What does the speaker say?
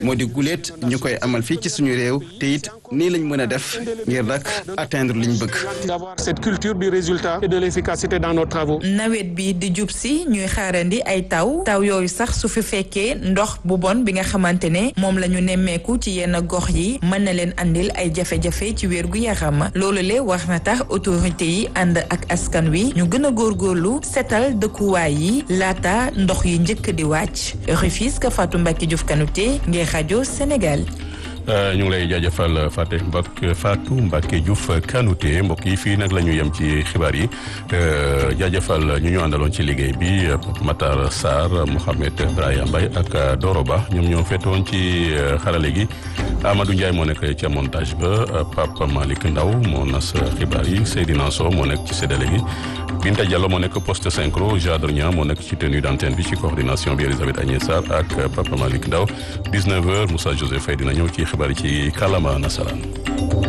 moo di guléet ñu koy amal fii ci suñu réew te it nii lañ mën a def ngir nag atteindre liñ bëgg. d'avoir cette culture du résultat et de l'efficacité dans nos travaux. nawet bi di jub si ñuy xaarandi ay taw taw yooyu sax su fi fekkee ndox bu bon bi nga xamante ne moom la ñu nemmeeku ci yenn gox yi mën na leen andil ay jafe-jafe ci wér gu yaram loolu le wax na tax autorité yi ànd ak askan wi ñu gën a góorgóorlu setal dëkkuwaay yi laata ndox yi njëkk di wàcc Rufisque Fatou Mbacke Diouf Kanouté ngir rajo Sénégal. ñu ngi lay jaajëfal Fatou Mbacke Fatou Mbacke Diouf Kanouté mbokk yi fii nag la ñu yem ci xibaar yi jaajëfal ñu ñu àndaloon ci liggéey bi Matar Sarr Mohamed Brahima Mbaye ak Doro Ba ñoom ñoo fetoon ci xarale gi Amadou Ndiaye moo nekk ca montage ba Papa Malick Ndaw moo nas xibaar yi Seydina Sow moo nekk ci séddale gi Binta Diallo moo nekk poste synchro Jadre Niang moo nekk ci tenue d'antenne bi ci coordination bi Elisabeth Agnès Sarr ak Papa Malick Ndaw 19h Moussa Joseph Faye dina ñëw ci xibaar yi ci kàllaama nasaraan